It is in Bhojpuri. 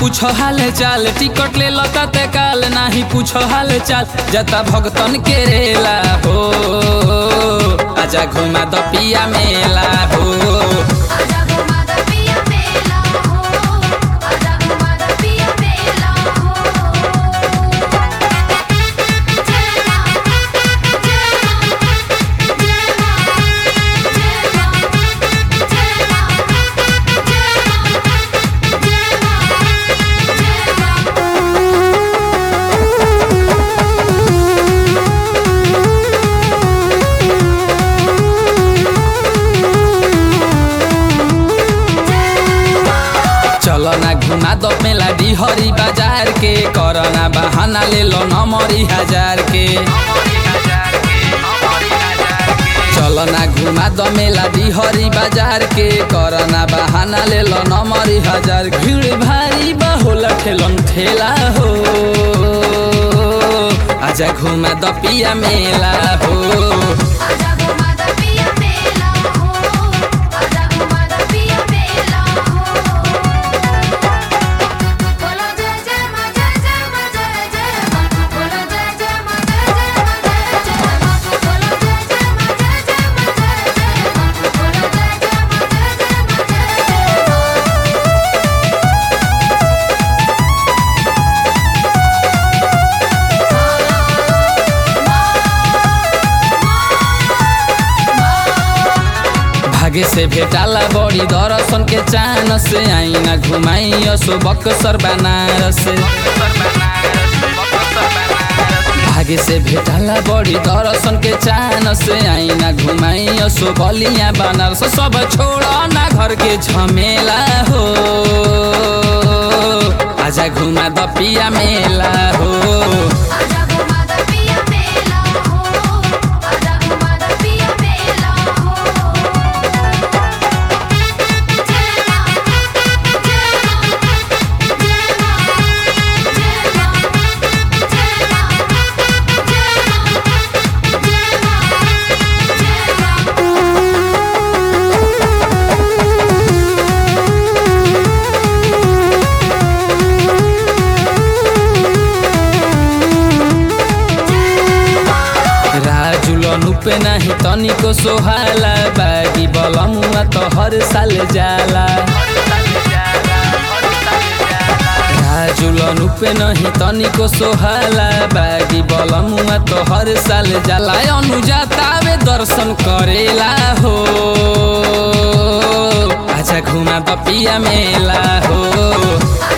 पूछो हाल चाल टिकट ले लता ते काल नाही पूछो हाल चाल जता भगतन के रेला हो आजा घुमा द पिया मेला हो आजा घुमा द पिया मेला हो आजा घुमा द पिया मेला हो जय मां जय मां जय मां जय मां जय मां जय मां जय मां चलो ना घुमा दो मेला डिहरी बाजार के करना बहाना ले लो नमरी हजार के चलो ना घुमा दो मेला डिहरी बाजार के करना बहाना ले लो नमरी हजार भीड़ भारी बहुल ठेलन ठेला हो आजा घुमा दो पिया मेला हो आजा घुमा द पिया मेला हो आजा घुमा द पिया मेला हो बोलो जय जय मां जय जय मां जय जय मां बोलो जय जय मां जय जय मां जय जय मां बोलो जय जय मां जय जय मां जय जय मां बोलो जय जय मां जय जय मां जय जय मां भागे से भेटाला बड़ी दर्शन के चान से आईना घुमाई असो बक्सर बनारस भागे से भेटाला बड़ी दर्शन के चान से आईना घुमाई असो बलिया बनारस सब छोड़ ना घर के झमेला हो आजा घुमा द पिया मेला हो आजा घुमा द पिया मेला हो आजा घुमा द पिया मेला हो जय मां जय मां जय मां जय मां जय मां जय मां जय मां राजुलन पे नाही तनिको सोहाला बागी बलमुआ त हर साल जाला राजुलन पे नहीं तनिको सोहाला बागी बलमुआ त हर साल जाला अनुजातावे दर्शन करेला हो आजा घुमा द पिया मेला हो